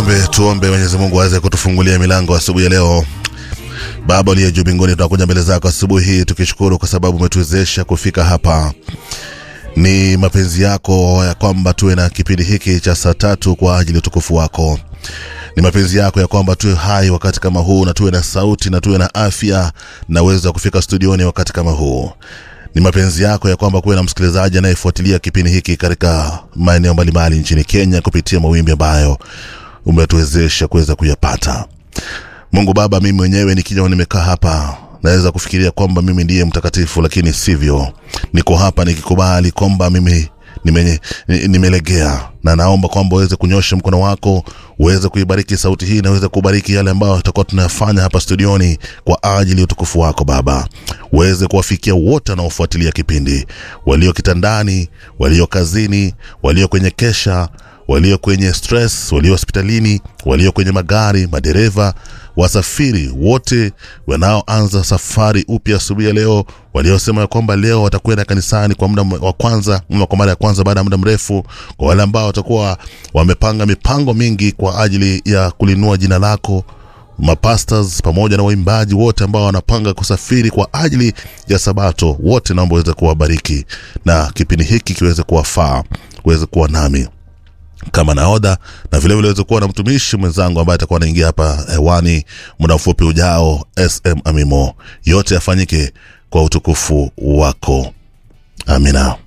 tuombe tuombe mwenyezi mungu aweze kutufungulia milango asubuhi ya leo baba uliye juu mbinguni tunakuja mbele zako asubuhi hii tukishukuru kwa sababu umetuwezesha kufika hapa ni mapenzi yako ya kwamba tuwe na kipindi hiki cha saa tatu kwa ajili ya utukufu wako ni mapenzi yako ya kwamba tuwe hai wakati kama huu na tuwe na sauti na tuwe na afya na uwezo wa kufika studioni wakati kama huu ni mapenzi yako ya kwamba kuwe na msikilizaji anayefuatilia kipindi hiki katika maeneo mbalimbali nchini kenya kupitia mawimbi ambayo umetuwezesha kuweza kuyapata mungu baba mimi mwenyewe nikija nimekaa hapa naweza kufikiria kwamba mimi ndiye mtakatifu lakini sivyo niko hapa nikikubali kwamba mimi nime- ni- nimelegea na naomba kwamba uweze kunyosha mkono wako uweze kuibariki sauti hii na uweze kubariki yale ambayo tutakuwa tunayafanya hapa studioni kwa ajili ya utukufu wako baba uweze kuwafikia wote wanaofuatilia kipindi walio kitandani walio kazini walio kwenye kesha walio kwenye stress walio hospitalini walio kwenye magari madereva wasafiri wote wanaoanza safari upya asubuhi ya leo waliosema ya kwamba leo watakwenda kanisani kwa muda wa kwanza ama kwa mara ya kwanza baada ya muda mrefu kwa wale ambao watakuwa wamepanga mipango mingi kwa ajili ya kulinua jina lako mapastors pamoja na waimbaji wote ambao wanapanga kusafiri kwa ajili ya sabato wote naomba uweze kuwabariki na kipindi hiki kiweze kuwafaa uweze kuwa nami kama naodha na vilevile weze kuwa na mtumishi mwenzangu ambaye atakuwa anaingia hapa hewani muda mfupi ujao sm amimo yote yafanyike kwa utukufu wako amina